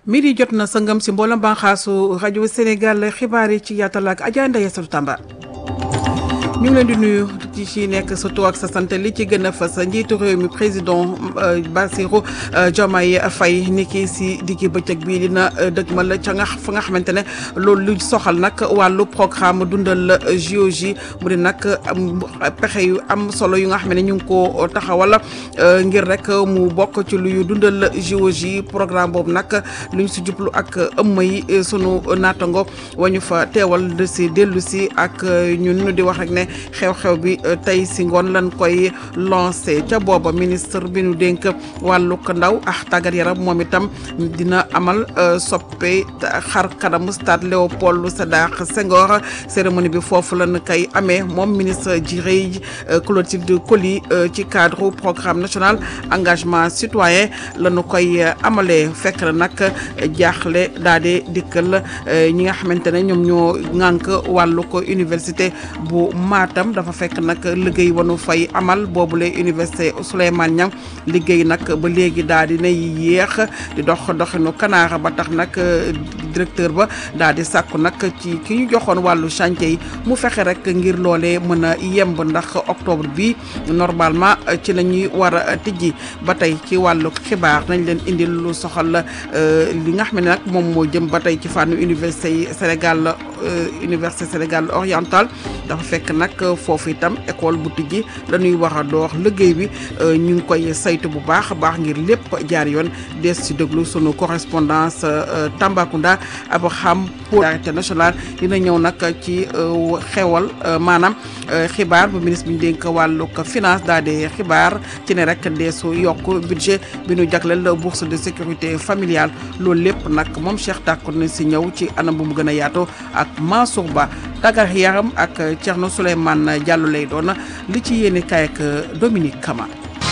midi jot na sëngam si mboolem banxaasu rajo Sénégal xibaar yi ci yaatal ak Adja Ndeye Yassou Tamba ñu ngi leen di nuyu ci ci nekk sa tur ak sa sant li ci gën a fës njiitu réew mi président Bassirou Diomaye Faye ni ki si diggi bëccëg bii dina dëgmal ca nga fa nga xamante ne loolu lu soxal nag wàllu programme dundal JOJ mu di nag pexe yu am solo yu nga xam ne ñu ngi ko taxawal ngir rek mu bokk ci luy dundal JOJ programme boobu nag lu ñu si jublu ak ëmm yi sunu naatango wañu fa teewal de si dellu si ak ñun di wax rek ne xew-xew bi tey si ngoon lan koy lancé ca booba ministre bi nu dénk wàllug ndaw ak tàggat yaram moom itam dina amal soppe xar kanamu stade Léopold Sédar Senghor cérémonie bi foofu lan koy amee moom ministre Jirey Clotilde Coly ci cadre programme national engagement citoyen lañu koy amalee fekk na nag jaaxle daal di dikkal ñi nga xamante ne ñoom ñoo ŋànk wàllu ko université bu Matam dafa fekk nag liggéey wanu fay amal boobule université Souleymane Niang liggéey nag ba léegi daal di nay yéex di dox doxinu kanaara ba tax nag directeur ba daal di sàkku nag ci ki ñu joxoon wàllu chantier yi mu fexe rek ngir loolee mën a yemb ndax octobre bi normalement ci la ñuy war a tijji ba tey ci wàllu xibaar nañ leen indil lu soxal li nga xam ne nag moom moo jëm ba tey ci fànn université yi Sénégal université Sénégal oriental dafa fekk nag foofu itam école bu tijji la ñuy war a door liggéey bi ñu ngi koy saytu bu baax a baax ngir lépp jaar yoon des ci déglu sunu correspondance Tambacounda Abraham pour international dina ñëw nag ci xewal maanaam xibaar bu ministre bi ñu dénk wàllug finance daal di xibaar ci ne rek deesu yokk budget bi ñu jagleel bourse de sécurité familiale loolu lépp nag moom Cheikh Tàkku na si ñëw ci anam bu mu gën a yaatu ak Mansour Ba tàggat yaram ak Thierno Souleymane Diallo lay doon li ci yéene kaay ak Dominique Kama.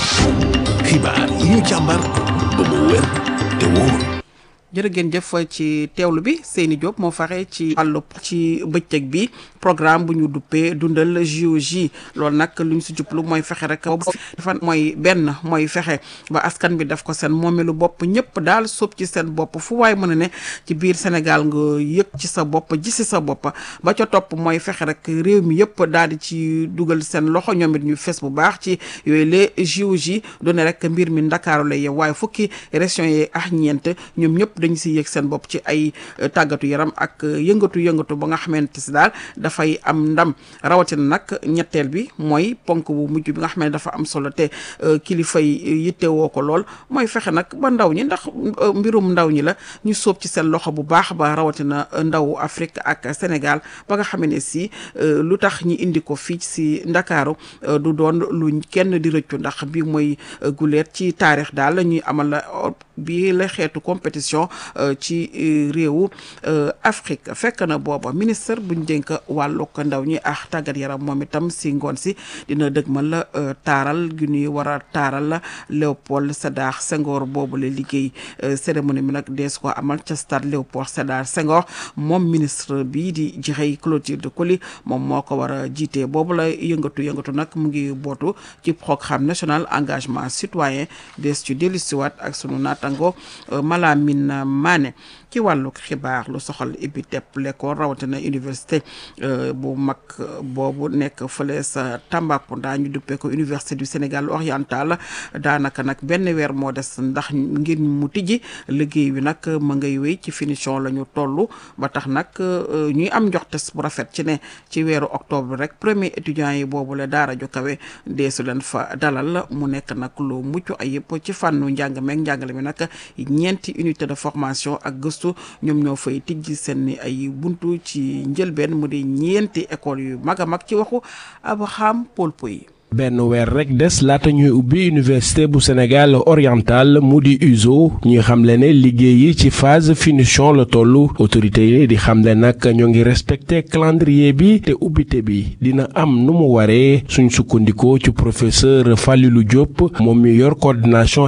xibaar yi ñu càmbar ba mu wér te wóor. jërë ngeen jëf ci teewlu bi Seyni Diop moo faxe ci wàllu ci bëccëg bi programme bu ñu duppee dundal JOJ loolu nag lu ñu si jublu mooy fexe rek boobu dafa mooy benn mooy fexe ba askan bi def ko seen moomeelu bopp ñëpp daal sóob ci seen bopp fu waay mën a ne ci biir Sénégal nga yëg ci sa bopp gisi sa bopp ba ca topp mooy fexe rek réew mi yëpp daal di ci dugal seen loxo ñoom it ñu fes bu baax ci yooyu les JOJ doone rek mbir mi ndakaaru lay yow waaye fukki régions yi ak ñeent ñoom ñëpp dañu si yëg seen bopp ci ay tàggatu yaram ak yëngatu yëngatu ba nga xamante si daal dafay am ndam rawatina nag ñetteel bi mooy ponk bu mujj bi nga xam ne dafa am solo te kilifa yi yittewoo ko lool mooy fexe nag ba ndaw ñi ndax mbirum ndaw ñi la ñu sóob ci seen loxo bu baax ba rawatina ndaw Afrique ak Sénégal ba nga xam ne si lu tax ñi indi ko fii si Ndakaaru du doon lu kenn di rëccu ndax bi mooy guleet ci taarix daal la ñuy amal bi la xeetu compétition ci réewu Afrique fekk na booba ministre buñ dénk wàllu ko ndaw ñi ak tàggat yaram moom itam si ngoon si dina dëgmal la taaral gi ñuy war a taaral la Léopold Sédar Senghor boobu la liggéey cérémonie bi nag dees ko amal ca stade Léopold Sédar Senghor moom ministre bii di Jirey Clotilde Coly moom moo ko war a jiitee boobu la yëngatu yëngatu nag mu ngi bootu ci programme national engagement citoyen des ci dellusiwaat ak sunu naatango Malamine Mané ci wàllu xibaar lu soxal ibbi tepp l'école rawatina université bu mag boobu nekk fële sa Tambacounda ñu duppee ko université du Sénégal oriental daanaka nag benn weer moo des ndax ngir mu tijji liggéey wi nag ma ngay wéy ci finition la ñu toll ba tax nag ñuy am njoxtes bu rafet ci ne ci weeru octobre rek premier étudiants yi boobu la daara ju kawe deesu leen fa dalal mu nekk nag lu mucc ayib ci fànnu njàng meeg njàngale mi nag ñeenti unité de formation ak gëstu ñoom ñoo fay tijji seen ay buntu ci njëlbeen mu di ñeenti école yu mag a mag ci waxu Abraham Paul Poy benn weer rek des laata ñuy ubbi université bu Sénégal oriental mu di USO ñuy xamle ne liggéey yi ci phase finition la tollu autorité yi di xamle nag ñoo ngi respecté calendrier bi te ubbite bi dina am nu mu waree suñ sukkandikoo ci professeur Falilou Diop moom mi yor coordination